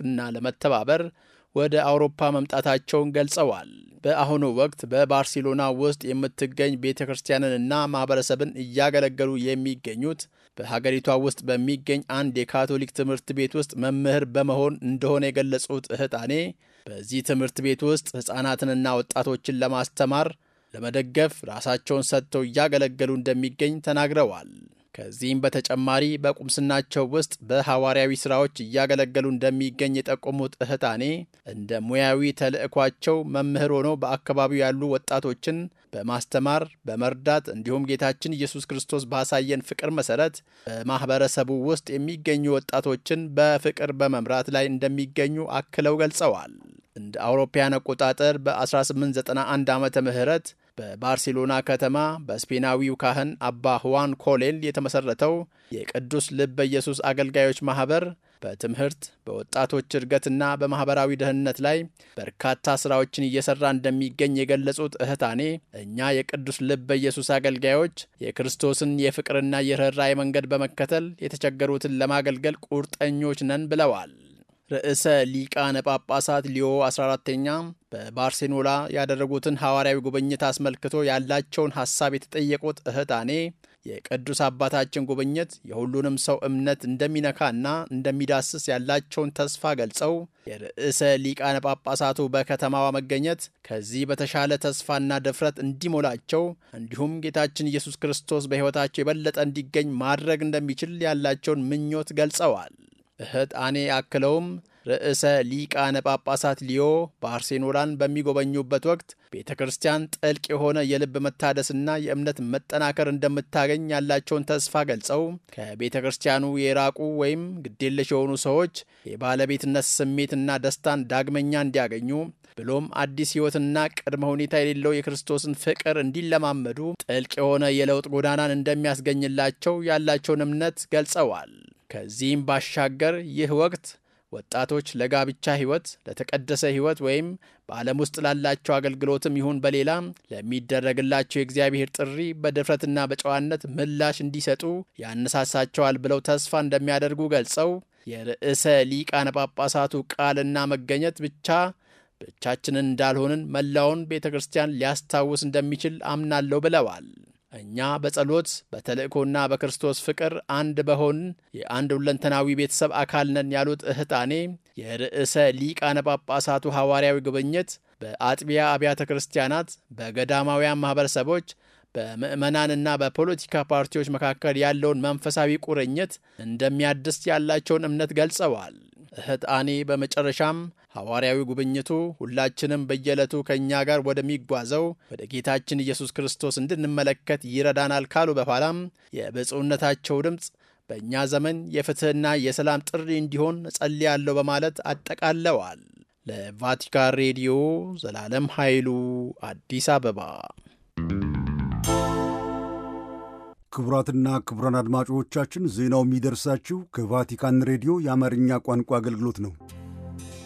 እና ለመተባበር ወደ አውሮፓ መምጣታቸውን ገልጸዋል። በአሁኑ ወቅት በባርሴሎና ውስጥ የምትገኝ ቤተ ክርስቲያንንና ማኅበረሰብን እያገለገሉ የሚገኙት በሀገሪቷ ውስጥ በሚገኝ አንድ የካቶሊክ ትምህርት ቤት ውስጥ መምህር በመሆን እንደሆነ የገለጹት እህጣኔ በዚህ ትምህርት ቤት ውስጥ ሕፃናትንና ወጣቶችን ለማስተማር ለመደገፍ ራሳቸውን ሰጥተው እያገለገሉ እንደሚገኝ ተናግረዋል። ከዚህም በተጨማሪ በቁምስናቸው ውስጥ በሐዋርያዊ ሥራዎች እያገለገሉ እንደሚገኝ የጠቆሙት እህታኔ እንደ ሙያዊ ተልዕኳቸው መምህር ሆነው በአካባቢው ያሉ ወጣቶችን በማስተማር በመርዳት እንዲሁም ጌታችን ኢየሱስ ክርስቶስ ባሳየን ፍቅር መሠረት በማኅበረሰቡ ውስጥ የሚገኙ ወጣቶችን በፍቅር በመምራት ላይ እንደሚገኙ አክለው ገልጸዋል። እንደ አውሮፓያን አቆጣጠር በ1891 ዓመተ ምህረት በባርሴሎና ከተማ በስፔናዊው ካህን አባ ሁዋን ኮሌል የተመሠረተው የቅዱስ ልበ ኢየሱስ አገልጋዮች ማኅበር በትምህርት በወጣቶች እድገትና በማኅበራዊ ደህንነት ላይ በርካታ ሥራዎችን እየሠራ እንደሚገኝ የገለጹት እህታኔ እኛ የቅዱስ ልበ ኢየሱስ አገልጋዮች የክርስቶስን የፍቅርና የርኅራኄ መንገድ በመከተል የተቸገሩትን ለማገልገል ቁርጠኞች ነን ብለዋል። ርዕሰ ሊቃነ ጳጳሳት ሊዮ 14ተኛ በባርሴሎና ያደረጉትን ሐዋርያዊ ጉብኝት አስመልክቶ ያላቸውን ሐሳብ የተጠየቁት እህታኔ የቅዱስ አባታችን ጉብኝት የሁሉንም ሰው እምነት እንደሚነካና እንደሚዳስስ ያላቸውን ተስፋ ገልጸው የርዕሰ ሊቃነ ጳጳሳቱ በከተማዋ መገኘት ከዚህ በተሻለ ተስፋና ድፍረት እንዲሞላቸው እንዲሁም ጌታችን ኢየሱስ ክርስቶስ በሕይወታቸው የበለጠ እንዲገኝ ማድረግ እንደሚችል ያላቸውን ምኞት ገልጸዋል። እህጣኔ አክለውም ርዕሰ ሊቃነ ጳጳሳት ሊዮ ባርሴሎናን በሚጎበኙበት ወቅት ቤተ ክርስቲያን ጥልቅ የሆነ የልብ መታደስና የእምነት መጠናከር እንደምታገኝ ያላቸውን ተስፋ ገልጸው ከቤተ ክርስቲያኑ የራቁ ወይም ግዴለሽ የሆኑ ሰዎች የባለቤትነት ስሜትና ደስታን ዳግመኛ እንዲያገኙ ብሎም አዲስ ሕይወትና ቅድመ ሁኔታ የሌለው የክርስቶስን ፍቅር እንዲለማመዱ ጥልቅ የሆነ የለውጥ ጎዳናን እንደሚያስገኝላቸው ያላቸውን እምነት ገልጸዋል። ከዚህም ባሻገር ይህ ወቅት ወጣቶች ለጋብቻ ሕይወት፣ ለተቀደሰ ሕይወት ወይም በዓለም ውስጥ ላላቸው አገልግሎትም ይሁን በሌላ ለሚደረግላቸው የእግዚአብሔር ጥሪ በድፍረትና በጨዋነት ምላሽ እንዲሰጡ ያነሳሳቸዋል ብለው ተስፋ እንደሚያደርጉ ገልጸው የርዕሰ ሊቃነ ጳጳሳቱ ቃልና መገኘት ብቻ ብቻችንን እንዳልሆንን መላውን ቤተ ክርስቲያን ሊያስታውስ እንደሚችል አምናለሁ ብለዋል። እኛ በጸሎት በተልእኮና በክርስቶስ ፍቅር አንድ በሆን የአንድ ሁለንተናዊ ቤተሰብ አካል ነን ያሉት እህጣኔ የርዕሰ ሊቃነ ጳጳሳቱ ሐዋርያዊ ጉብኝት በአጥቢያ አብያተ ክርስቲያናት፣ በገዳማውያን ማኅበረሰቦች፣ በምዕመናንና በፖለቲካ ፓርቲዎች መካከል ያለውን መንፈሳዊ ቁርኝት እንደሚያድስ ያላቸውን እምነት ገልጸዋል። እህጣኔ በመጨረሻም ሐዋርያዊ ጉብኝቱ ሁላችንም በየዕለቱ ከእኛ ጋር ወደሚጓዘው ወደ ጌታችን ኢየሱስ ክርስቶስ እንድንመለከት ይረዳናል ካሉ በኋላም የብፁዕነታቸው ድምፅ በእኛ ዘመን የፍትሕና የሰላም ጥሪ እንዲሆን እጸልያለሁ በማለት አጠቃለዋል። ለቫቲካን ሬዲዮ ዘላለም ኃይሉ አዲስ አበባ። ክቡራትና ክቡራን አድማጮቻችን ዜናው የሚደርሳችሁ ከቫቲካን ሬዲዮ የአማርኛ ቋንቋ አገልግሎት ነው።